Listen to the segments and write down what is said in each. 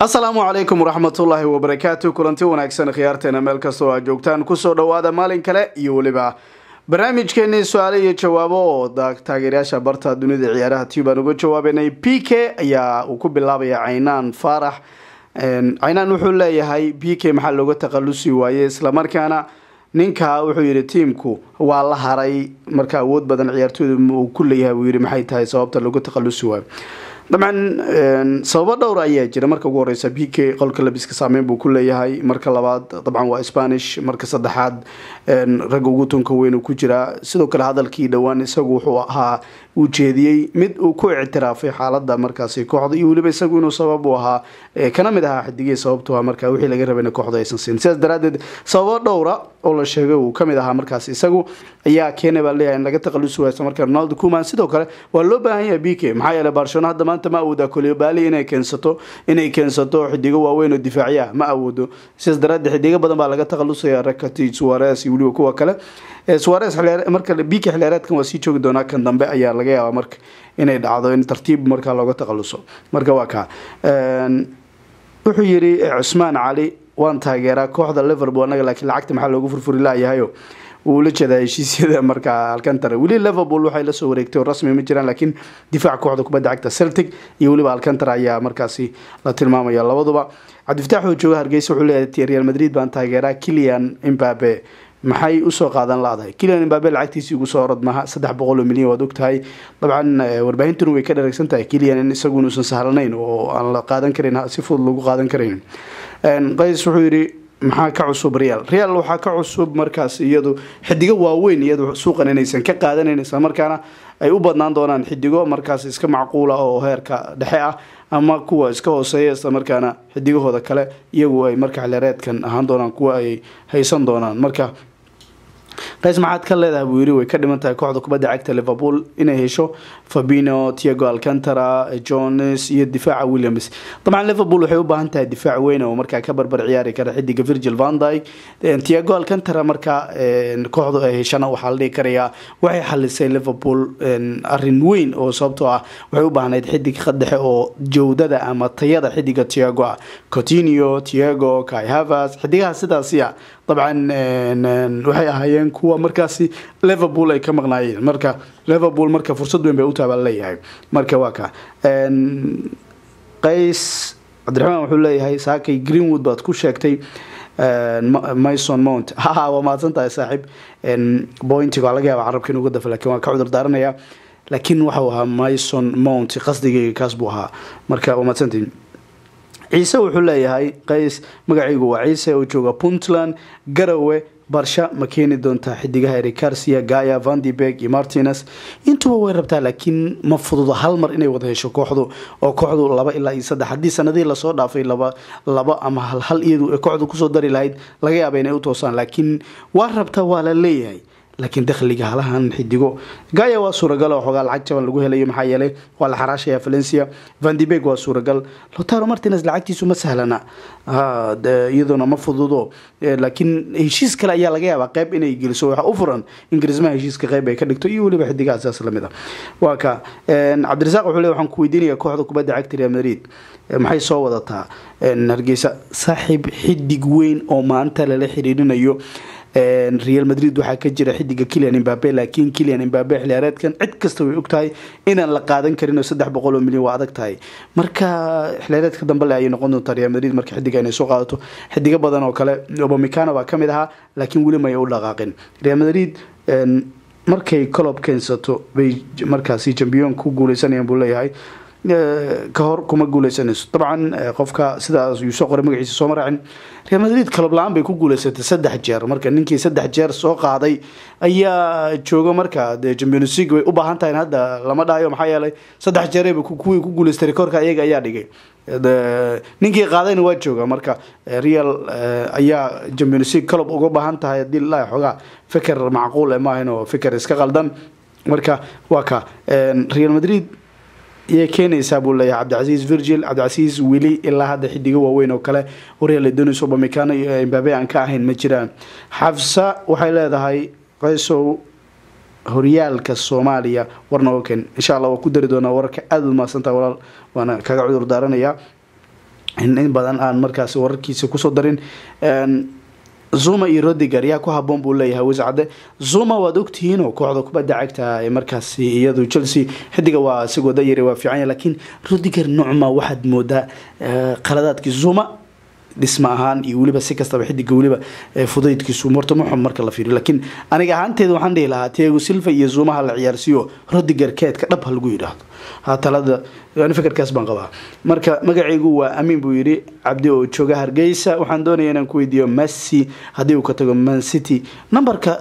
asalaamu calaykum waraxmatullaahi wabarakaatu kulanti wanaagsan khiyaarteena meel kastoo aad joogtaan kusoo dhowaada maalin kale iyo weliba barnaamijkeenii su-aale iyo jawaabo oo taageerayaasha barta dunida ciyaaraha tube aan uga jawaabanay p k ayaa uu ku bilaabaya caynaan faarax caynaan wuxuu leeyahay p k maxaa looga takhalusi waaye islamarkaana ninka wuxuu yihi tiimku waa la haray marka awood badan ciyaartooyda uu ku leeyahay buu yihi maxay tahay sababta looga takhalusi waayo dabcan sababo dhowr ayaa jira marka ugu horeysa b k qolka labiska saameyn buu ku leeyahay marka labaad dabcan waa spanish marka saddexaad ragga ugu tunka weyn uu ku jiraa sidoo kale hadalkii dhowaan isagu wuxuu ahaa uu jeediyey mid uu ku ictiraafay xaalada markaasi kooxda iyo weliba isagu inuu sabab u ahaa kana mid ahaa xidigihii sababtu ah marka wixii laga rabay in kooxda aysan siin sidaas daraadeed sababo dhowra oo la sheegay uu kamid ahaa markaas isagu ayaa keenay baa leeyahay in laga takhalusi waaysa marka ronaldo kuman sidoo kale waa loo baahan yahay b k maxaa yeelay barcelona hadda maanta ma awooda kolibali inay keensato inay keensato xidigo waaweyn oo difaacya ma awoodo sidaas daraadeed xidigo badan baa laga takhalusaya rakati suares iyo weliba kuwa kale suares marka b k xiliyaareedkan waa sii joogi doonaa kan dambe ayaa laga yaabaa marka inay dhacdo in tartiib markaa looga takhaluso marka waa kaa wuxuu yiri cusmaan cali waan taageeraa kooxda liverpool anaga laakiin lacagta maxaa loogu furfuri laayahayo wuu la jeedaa heshiisyada markaa alcantara weli liverpool waxay lasoo wareegtay oo rasmi ma jiraan laakiin difaac kooxda kubadda cagta celtic iyo weliba alcantara ayaa markaasi la tilmaamaya labaduba cabdifataax oo jooga hargeysa wuxuu leeyahay real madrid baan taageeraa kilian imbabe maxay usoo qaadan la-dahay kilian imbabe lacagtiisii ugu soo orod maha saddex boqol oo milyan waad ogtahay dabcan warbaahintuna way ka dharagsan tahay kilian in isagu inuusan sahlanayn oo aan la qaadan karin si fudud lagu qaadan karayn qays wuxuu yidhi maxaa ka cusub real real waxaa ka cusub markaas iyadu xidigo waaweyn iyadu suuqan inaysan ka qaadanayn islamarkaana ay u badnaan doonaan xidigo markaas iska macquula oo heerka dhexe ah ama kuwa iska hooseeya islamarkaana xidigahooda kale iyagu ay marka xilyareedkan ahaan doonaan kuwa ay haysan doonaan marka qays maxaad ka leedahay buu yiri way ka dhiman tahay kooxda kubadda cagta liverpool inay hesho fabino tiago alcantara jones iyo difaaca williams dabcan liverpool waxay u baahan tahay difaac weyn oo markaa ka barbar ciyaari kara xidiga virgil van dyke tiago alcantara markaa kooxdu ay heshana waxaa la dhihi karayaa waxay xalisay liverpool arin weyn oo sababtoo ah waxay u baahnayd xidig dhexe oo jawdada ama tayada xidiga tiago ah cotinio tiago kai havas xidigaha sidaasiya dabcan waxay ahaayeen kuwa markaasi liverpool ay ka maqnaayeen marka liverpool marka fursad weyn bay u taaba leeyahay marka waa ka qays cabdiraxmaan wuxuu leeyahay saakay greenwood baad ku sheegtay mason mount ha waa mahadsan tahay saaxiib bointiga waa laga yaaba carabka inuga dafa lakin waan ka cudur daaranayaa laakiin waxau ahaa mason mount qasdigayga kaas buu ahaa marka waa mahadsantihin ciise wuxuu leeyahay qays magacaygu waa ciise oo jooga puntland garowe barsha ma keeni doontaa xidigaha ericarsia gaya vandibeg iyo martines intuba way rabtaa laakiin ma fududo hal mar inay wada hesho kooxdu oo kooxdu laba ilaa iyo saddex haddii sanadihii lasoo dhaafay laba laba ama hal hal iyadu kooxdu kusoo dari lahayd laga yaaba inay u toosaan laakiin waa rabtaa waa la leeyahay laakiin dakhliga halahan xidigo gaya waa suuragal oo xoogaa lacag jaban lagu helayo maxaa yeelay waa la xaraashaya valencia vandibeg waa suuragal lotaro martines lacagtiisu ma sahlana iyadoona ma fududo laakiin heshiis kale ayaa laga yaabaa qeyb inay geliso waxa u furan in garismaha heshiiska qeyb ay ka dhigto iyo weliba xidigaha sidaas lamid a waa ka cabdirasaaq wuxuu le waxaan ku weydiinaya kooxda kubadda cagta real madrid maxay soo wadataa hargeysa saaxiib xidig weyn oo maanta lala xiriirinayo real madrid waxaa ka jira xidiga kilian imbabe laakiin kilian imbabe xiliyaareedkan cid kasta way ogtahay inaan la qaadan karin oo saddex boqol oo milyan waa adag tahay marka xiliyaareedka dambe le ayay noqon doontaa real madrid marka xidiga inay soo qaadato xidigo badan oo kale obamicano baa kamid ahaa laakiin weli may u dhaqaaqin real madrid markay colob keensato bay markaasi jambiyon ku guuleysanayaan buu leeyahay ka hor kuma guuleysanayso dabcan qofka sidaas yuu soo qoray magaciisa sooma raacin real madrid kalob la-aan bay ku guuleysatay saddex jeer marka ninkii saddex jeer soo qaaday ayaa jooga marka de champions league way u baahan tahay hadda lama dhahayo maxaa yeelay saddex jeerayba kuwii ku guuleystay rekoorka iyaga ayaa dhigay ninkii qaadayna waa jooga marka real ayaa champions league calob uga baahan tahay hadii la xoogaa fikir macquul maahan oo fikir iska qaldan marka waa ka real madrid yay keenaysaa buu leeyahay cabdicasiis virgil cabdicasiis weli ilaa hadda xidigo waaweyn oo kale horyal donis obamicano iyo imbabe aan ka ahayn ma jiraan xafsa waxay leedahay qaysow horyaalka soomaaliya war nooga ken insha allah waa ku dari doonaa wararka aada u mahadsantaha walaal waana kaga cudur daaranayaa in badan aan markaasi wararkiisa kusoo darin zuma iyo rodiger yaa ku haboon buu leeyahay wascade zuma waad ogtihiin oo kooxda kubadda cagta ee markaasi iyadu chelsea xidiga waa isagoo dayari waa fiicanya laakiin rodiger nocma waxaad moodaa qaladaadkii zuma dhisma ahaan iyo weliba si kastaba xidiga weliba fudaydkiisu morta muxum marka la fiiriyo laakiin aniga ahaanteeda waxaan dhihi lahaa tiago silva iyo zumaha la ciyaarsiiyo rodiger keedka dhab ha lagu yidhaahdo ha talada ani fikirkaas baan qabaa marka magacaygu waa amiin buu yidhi cabdi oo jooga hargeysa waxaan doonaya inaan ku weydiiyo messi haddii uu ka tago man city nambarka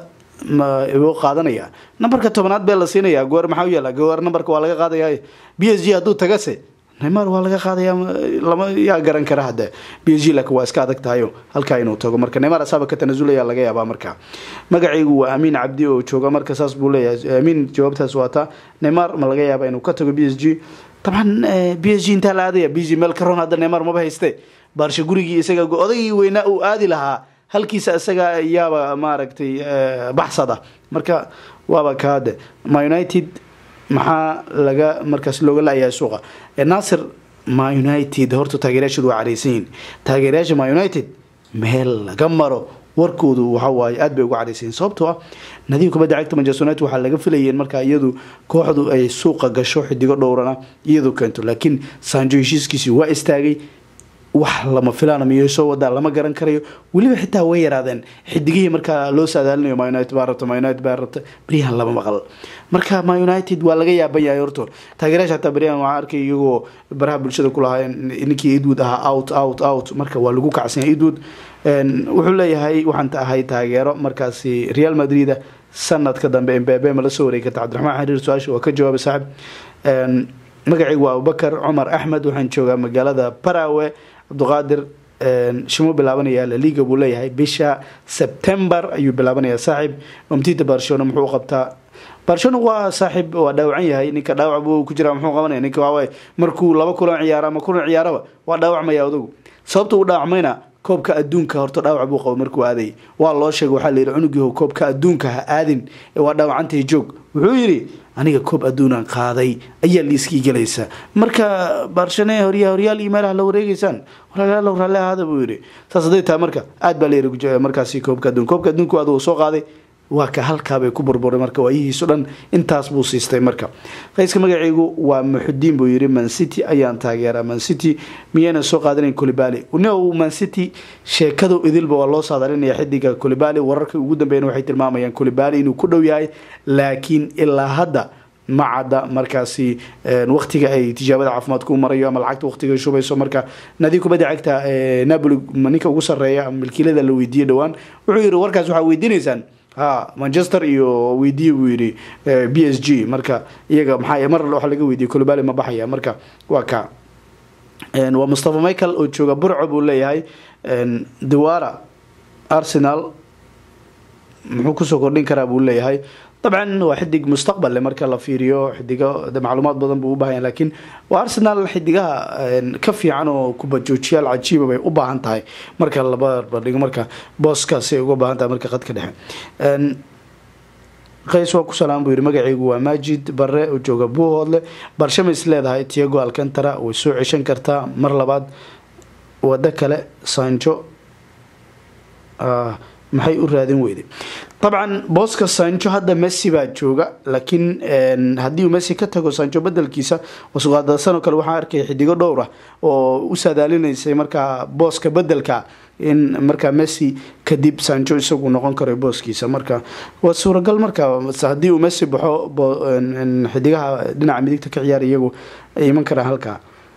u qaadanaya nambarka tobanaad bee la siinaya goor maxaa u yaala goor nambarka waa laga qaadaya b s g hadduu tagase neymar waa laga qaadaya lama yaa garan kara hadde b s g laakiin waa iska adag tahayo halkaa inuu tago marka neymar asaaba ka tanasulaya laga yaabaa marka magacaygu waa amiin cabdi oo jooga marka saas buu leeyahay amiin jawaabtaas waata neymar ma laga yaaba inuu ka tago b s g dabcan b s g intaa la aadaya b s g meel karoon hadda neymar maba hayste baarsha gurigii isaga odaygii weynaa uu aadi lahaa halkiisa isaga yaaba maaragtay baxsada marka waaba kaade ma united maxaa laga markaas looga la-yahay suuqa nasir ma united horta taageerayaashoodu waa careysan yihin taageerayaasha ma united meel laga maro warkoodu waxawaaye aad bay uga careysayiin sababtoo ah nadiib kubadda cagta manchester united waxaa laga filayeen markaa iyadu kooxdu ay suuqa gasho xidigo dhowrana iyadu keento laakiin sanjo heshiiskiisii waa istaagay wax lama filaana miyay soo wadaa lama garan karayo weliba xitaa way yaraadeen xidigihii markaa loo saadaalinayo ma united baa rabta ma united baa rabta beryahan lama maqal marka ma united waa laga yaaban yahay horto taageerayaasha hataa beryahan waxaa arkay iyagoo baraha bulshada ku lahaa ninkii edwood ahaa out out out marka waa lagu kacsan yahay edwood wuxuu leeyahay waxaan ahay taageero markaasi real madrid sanadka dambe mbebe ma la soo wareegi karta cabdiraxmaan xariir su-aasha waa ka jawaabay saaxib magacaygu waa abubakar cumar axmed waxaan joogaa magaalada barawe cabdiqaadir shimuu bilaabanaya laliga buu leeyahay bisha sebtembar ayuu bilaabanayaa saaxiib omtita barcelona muxuu qabtaa barcelona waa saaxiib waa dhaawacan yahay ninka dhaawac buu ku jira muxuu qabanaya ninka waxawaaye markuu laba kulan ciyaaro ama kulan ciyaaraba waa dhaawacmaya odagu sababta uu dhaawacmayna koobka adduunka horta dhaawac buu qabo markuu aaday waa loo sheegay waxaa layidhi cunugiiho koobka adduunka ha aadin ee waa dhaawacantahay joog wuxuu yidhi aniga koob adduunan qaaday ayaa liiskii gelaysa marka barshane horya horyaal iyo meelaha la wareegeysaan walaalaalow raalli ahaada buu yidhi saas hadday tahay marka aad baa layidhi markaasi koobka adduun koobka adduunku adugu soo qaaday waa ka halkaabay ku burburay marka waayihiisu dhan intaas buu siistay marka qayska magaceygu waa muxudiin buu yidhi mancity ayaan taageeraa mancity miyayna soo qaadanayn colibali no mancity sheekadu idilba waa loo saadalinaya xidiga colibali wararka ugu dambeeyana waxay tilmaamayaan colibali inuu ku dhow yahay laakiin ilaa hadda ma cadda markaasi waqtiga ay tijaabada caafimaadku marayo ama lacagta waqtiga shubayso marka nadi kubadda cagta napoli ninka ugu sareeya milkiilada la weydiiyey dhowaan wuxuu yidhi warkaas waxaa weydiinaysaan ha manchester iyo weydiye buu yidhi b s g marka iyaga maxaa mar waxa laga weydiiyey colibali ma baxaya marka waa ka waa mustafa michael oo jooga burco buu leeyahay dewara arsenal muxuu kusoo kordhin karaa buu leeyahay dabcan waa xidig mustaqbal marka la fiiriyo xidigo macluumaad badan buu ubahanya lakiin waa arsenal xidigaha ka fiican oo kubajoojiyaal cajiiba bay u baahan tahay marka laba bardhigo marka booskaasay uga baahan tahay marka qadka dhexe qays waa ku salaam buu yihi magacaygu waa maajid bare oo jooga buuhoodle barshama is leedahay tiago alcantara way soo ceshan kartaa mar labaad wado kale sanjo maxay u raadin weyday dabcan booska sanjo hadda messi baa jooga laakiin haddii uu messi ka tago sanjo bedelkiisa wasuqaadasanoo kale waxaa arkaya xidigo dhowr ah oo u saadaalinaysay markaa booska bedelka in markaa messi kadib sanjo isagu noqon karo booskiisa marka waa suuragal marka haddii uu messi baxo xidigaha dhinaca midigta ka ciyaara iyagu ay iman karaan halkaa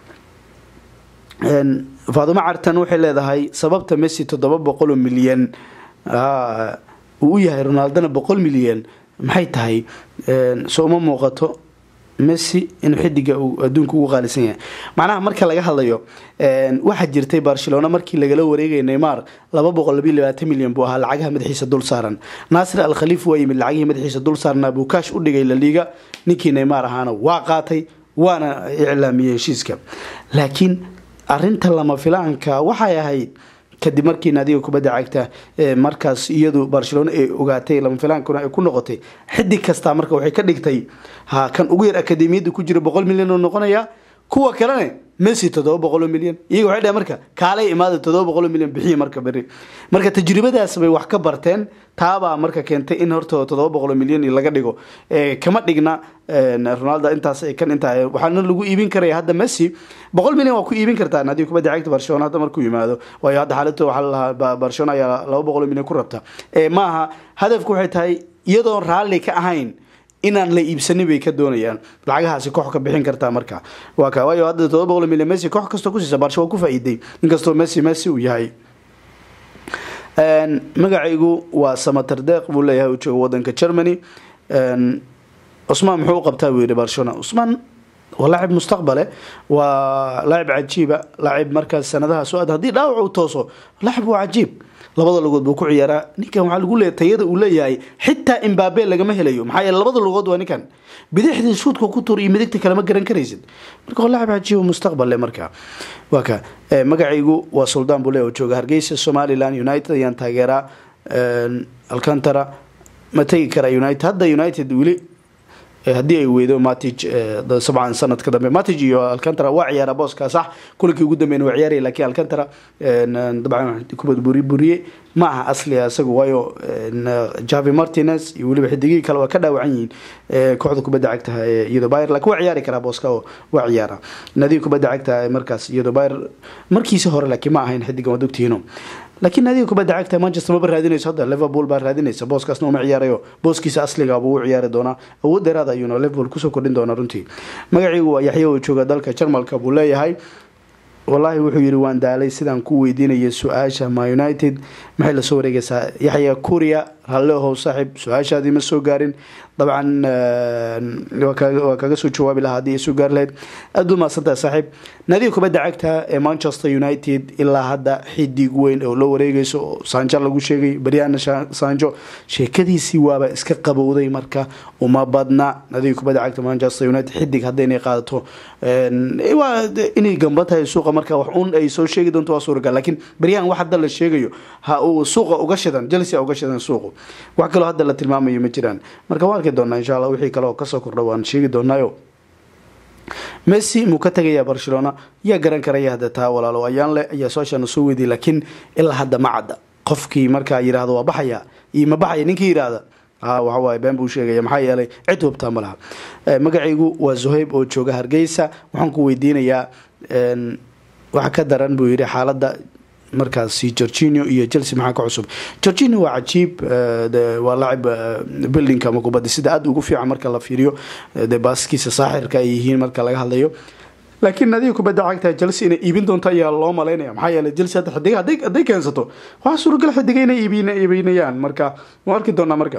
faadumo cartan waxay leedahay sababta messi toddoba boqoloo milyan uu u yahay ronaldona boqol milyan maxay tahay so uma muuqato messi inuu xidiga uu adduunka ugu qaalisan yahay macnaha marka laga hadlayo waxaa jirtay barcelona markii lagala wareegaya neymar laba boqol labiyo labaatan milyan buu ahaa lacagaha madaxiisa dul saaran naasir al khaliif waa yimid lacagihii madaxiisa dul saarnaa buu kaash u dhigay laliga ninkii neymar ahaana waa qaatay waana iclaamiyey heshiiska laakiin arinta lama filaanka waxay ahayd kadib markii naadiga kubadda cagta markaas iyadu barcelona ay ogaatay lama filaankuna ay ku noqotay xidig kastaa marka waxay ka dhigtay ha kan ugu yar akademiyadda ku jira boqol milyan oo noqonaya kuwa kalene messi toddoba boqoloo milyan iyaga waxay dhaheen marka kaalay imaada toddoba boqoloo milyan bixiya marka beri marka tajribadaas bay wax ka barteen taabaa marka keentay in horta toddoba boqoloo milyan laga dhigo kama dhigna ronaldo intaas kan intaa waxaana lagu iibin karaya hadda messi boqol milyan waa ku iibin kartaan haddii kubadda cagta barcelona hadda markuu yimaado waayo hadda xaaladda waxaa lalahaa barcelona ayaa laba boqoloo milyan ku rabta maaha hadafku waxay tahay iyadoon raalli ka ahayn inaan la iibsanin bay ka doonayaan lacagahaasi koox ka bixin kartaa marka waa ka waayo hadda todoba boqol milyan messi koox kastoo kusiisa barsha waa ku faa'iiday inkastoo messi messi uu yahay magacaygu waa samater deeq buu leeyahay uu jooga wadanka germany cusmaan muxuu u qabtaa buu yihi barcelona cusmaan waa laacib mustaqbale waa laacib cajiiba laacib markaas sanadaha soo aad haddii dhaawac uu tooso laacib waa cajiib labada lugood buu ku ciyaaraa ninkan waxaa lagu leeyahay tayada uu leeyahay xitaa imbabe lagama helayo maxaa yeele labada lugood waa ninkan bidixdii shuudka ku tur iyo midigta kalema garan karaysid marka waa laacib cajiiba mustaqballe marka waa ka magacaygu waa suldaan buu leeyahay oo jooga hargeysa somaliland united ayaan taageeraa alcantara ma tegi kara united hadda united weli haddii ay weydo matig sabcan sanadka dambe matig iyo alcantara waa ciyaara booska sax kulankii ugu dambeyn waa ciyaaraya lakiin alcantara dabcan kubad buri buriye ma aha asliga isagu waayo javi martinez iyo weliba xidigihii kale waa ka dhaawacan yihiin kooxda kubadda cagta iyadoo byr lakin waa ciyaari karaa booska oo waa ciyaara nadiga kubadda cagta markaas iyadoo byr markiisi hore laakiin ma ahayn xidigan waad ogtihiino laakiin naadiga kubadda cagta manchester maba raadinayso hadda liverpool baa raadinaysa booskaasna uma ciyaarayo booskiisa asliga buu u ciyaari doonaa awood dheeraad ayuuna liverpool kusoo kordhin doonaa runtii magaciigu waa yaxya oo jooga dalka jarmalka buu leeyahay wallaahi wuxuu yidhi waan daalay sidaan ku weydiinaya su-aasha ma united maxay lasoo wareegaysaa yaxya kuria hallehow saaxiib su-aashaadii ma soo gaarin dabcan waa kaga soo jawaabi lahaa haddii ay soo gaari lahayd aad u mahadsantaha saaxiib naadiga kubadda cagta ee manchester united ilaa hadda xidig weyn oo la wareegayso oo saanjo lagu sheegay baryaana saanjo sheekadiisii waaba iska qabowday marka uma badna naadiga kubadda cagta manchester united xidig haddaynay qaadato waa inay gamba tahay suuqa marka wax un ay soo sheegi doonto waa suuragal laakiin baryahan wax hadda la sheegayo ha uu suuqa uga shidan chelsea uga shidan suuqu wax kaloo hadda la tilmaamayo ma jiraan marka waan arki doonaa insha allah wixii kale oo kasoo kordha waan sheegi doonaayo messi muu ka tegayaa barcelona yaa garan karaya hadda taa walaalo ayaan leh ayaa su-aashaana soo weydiy laakiin ilaa hadda ma cadda qofkii markaa yidhahdo waa baxaya iyo ma baxaya ninkii yidhaahda waxawaaye been buu sheegaya maxaa yeelay cid hubtaa ma laha magacaygu waa zuhayb oo jooga hargeysa waxaan ku weydiinayaa waxa ka daran buu yidhi xaaladda markaasi gorginio iyo chelsea maxaa ka cusub gorginio waa cajiib waa laacib buildingka ama kubadda sida aada ugu fiican marka la fiiriyo dee baaskiisa saaxirka ay yihiin marka laga hadlayo laakiin nadiga kubadda cagta chelsea inay iibin doonto ayaa loo malaynaya maxaa yeelay chelsea hadda xidiga hadday hadday keensato waxaa suuragal xidiga inay iibin iibinayaan marka waan arki doonaa marka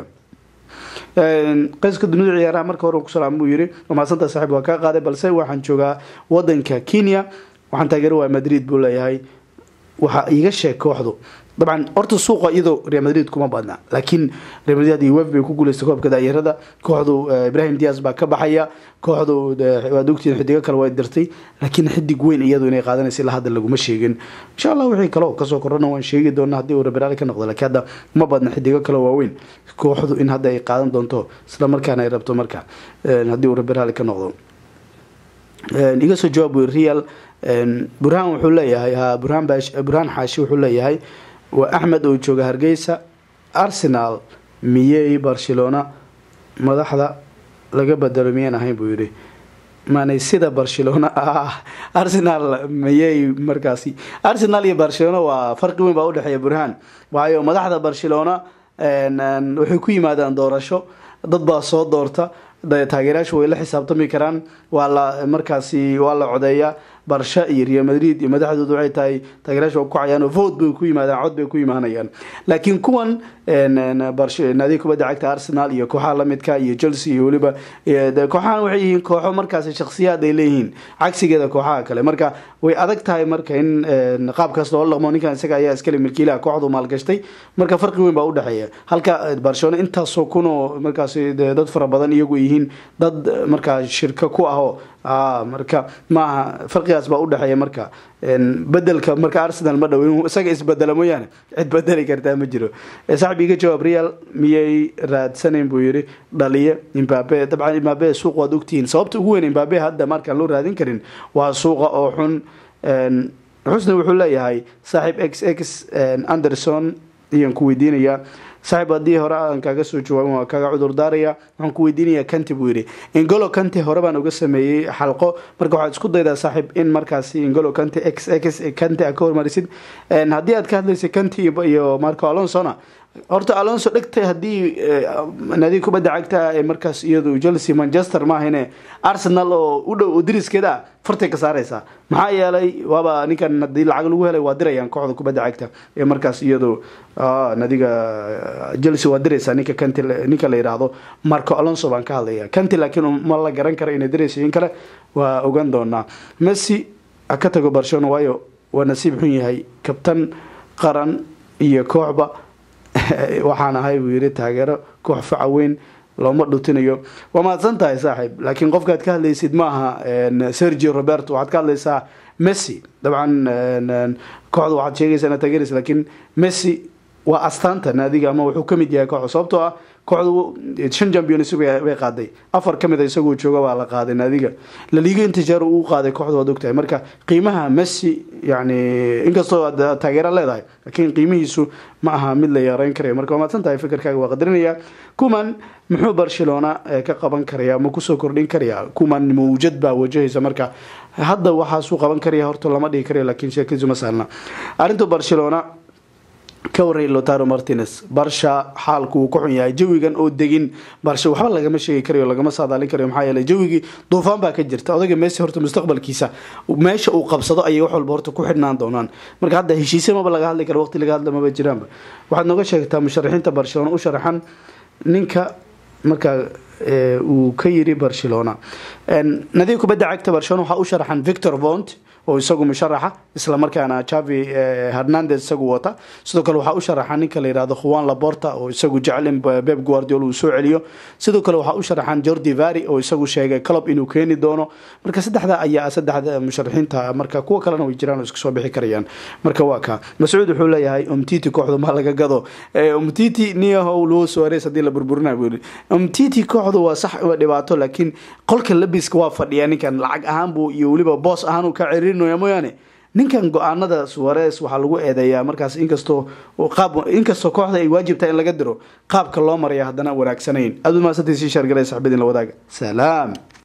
qayska dunida ciyaaraha marka hore ku salaam buu yiri mahadsantaa saaxiib waa kaa qaaday balse waxaan joogaa wadanka kenya waxaan taageero waa madrid buu leeyahay waxa iiga sheeg kooxdu dabcan horta suuqa iyadoo real madrid kuma badna laakiin real madrid iyo wef bay ku guuleystay koobka daayarada kooxdu ibrahim dias baa ka baxaya kooxdu waad ogtiin xidigo kale waa dirtay laakiin xidig weyn iyadu inay qaadanaysa ilaa hadda laguma sheegin insha allah wixii kale oo kasoo kordhana waan sheegi doonaa haddii uu rabiraali ka noqdo laakiin hadda uma badna xidigo kale waaweyn kooxdu in hadda ay qaadan doonto isla markaana ay rabto marka haddii uu rabiraali ka noqdo iga soo jawaab real burhaan wuxuu leeyahay ha burhaan burhaan xaashi wuxuu leeyahay waa axmed oo jooga hargeysa arsenal miyey barcelona madaxda laga bedelo miyaan ahayn buu yidhi maanay sida barcelona ah arsenal miyey markaasi arsenal iyo barcelona waa farqi weyn baa udhexeeya burhaan waayo madaxda barcelona waxay ku yimaadaan doorasho dad baa soo doorta taageerayaashu way la xisaabtami karaan waa la markaasi waa la codeeyaa barsha iyo real madrid iyo madaxdoodu waxay tahay taageerayaashu waa ku cayaan oo vote bay ku yimaadaan cod bay ku imaanayaan laakiin kuwan naadiga kubadda cagta arsenal iyo kooxaha lamidka iyo chelsea iyo weliba kooxahan waxay yihiin kooxo markaasi shakhsiyaad ay leeyihiin cagsigeeda kooxaha kale marka way adag tahay marka in qaabkaas loola dhaqmo ninkan isaga ayaa iskale milkiilaha kooxdu maalgashtay marka farqi weyn baa udhexeeya halka barcelona intaasoo kun oo markaasi dad fara badan iyagu yihiin dad markaa shirka ku ahoo marka maaha farqigaas baa udhexeeya marka bedelka marka arsenal ma dhow inuu isaga isbedelo mooyaane cid bedeli kartaa ma jiro saaxib saaxib iga jawaab real miyay raadsanayn buu yidhi dhaliye imbabe dabcan imbabe suuq waad ogtihiin sababta ugu weyn imbabe hadda markaan loo raadin karin waa suuqa oo xun xusni wuxuu leeyahay saaxiib x x anderson ayaan ku weydiinayaa saaxiib haddii hore aan kaaga soo jawaabin waa kaaga cudur daaraya waxaan ku weydiinayaa kanti buu yidhi ingolo kanti hore baan uga sameeyey xalqo marka waxaad isku daydaa saaxiib in markaasi ingolo kanti x x kanti aad ka hormarisid haddii aad ka hadlaysay kanti iyo marco alonsona horta alonso dhegtay haddii naadiga kubadda cagta ee markaas iyadu chelsea manchester maahine arsenal oo u dhow oo diriskeeda ah fartay ka saareysaa maxaa yeelay waaba ninkan hadii lacag lagu helay waa dirayaan kooxda kubadda cagta ee markaas iyadu nadiga chelsea waa diraysaa ninka kanti ninka la yidhaahdo marco alonso baan ka hadlaya kanti laakiin ma la garan kara inay diraysa in kale waa ogaan doonaa messi ha ka tago barcelona waayo waa nasiib xun yahay kabtan qaran iyo kooxba waxaan ahay buu yidhi taageero koox faca weyn looma dhutinayo waa mahadsan tahay saaxiib laakiin qofkaad ka hadlaysid ma aha sergio roberto waxaad ka hadlaysaa messi dabcan kooxda waxaad sheegaysaa inaad taageeraysa laakiin messi waa astaanta naadiga ama wuxuu kamid yahay kooxda sababtoo ah kooxdu shan champions bay qaaday afar kamid a isagoo jooga baa la qaaday naadiga laliga intijaar uu qaaday kooxda waad ogtahay marka qiimaha messi yani inkastoo aad taageera leedahay laakiin qiimihiisu ma aha mid la yareyn karayo marka waa maadsan tahay fikirkaaga waa qadarinaya kuman muxuu barcelona ka qaban karaya ma kusoo kordhin karaya kuman mawjad baa wajahaysa marka hadda waxaasuu qaban karaya horta lama dhihi karayo laakiin sheekadiisu ma sahlna arrinta barcelona ka warray lotaro martinez barsha xaalku uu ka xun yahay jawigan oo degin barsha waxba lagama sheegi karayo lagama saadaalin karayo maxaa yeelay jawigii duufaan baa ka jirta odayga messi horta mustaqbalkiisa meesha uu qabsado ayay wax walba horta ku xidhnaan doonaan marka hadda heshiisya maba laga hadli karo waqti laga hadla maba jiraanba waxaad nooga sheegtaa musharaxiinta barcelona u sharaxan ninka markaa uu ka yiri barcelona nadiga kubadda cagta barcelona waxaa u sharaxan victor vont oo isagu musharaxa isla markaana javi hernandez isagu wata sidoo kale waxaa u sharaxan ninka la yihahdo juan laborta oo isagu jecel in beb guardiola uu soo celiyo sidoo kale waxaa u sharaxan jordi vari oo isagu sheegay club inuu keeni doono marka saddexda ayaa saddexda musharaxiinta marka kuwa kalena way jiraan oo iska soo bixi karayaan marka waa ka mascuud wuxuu leeyahay umtiti kooxdu ma laga gado umtiti niyahow luo suares haddii la burburina buu yiri umtiti kooxdu waa sax waa dhibaato laakiin qolka labiska waa fadhiya ninkan lacag ahaan buu iyo weliba boos ahaan uu ka ceririn mooyaane ninkan go-aanada suares waxaa lagu eedeeyaa markaas inkastoo qaab inkastoo kooxda ay waajibtahay in laga diro qaabka loo maraya haddana wanaagsanayn aad u maasantay sii shaargalay saxbadiin la wadaaga salaam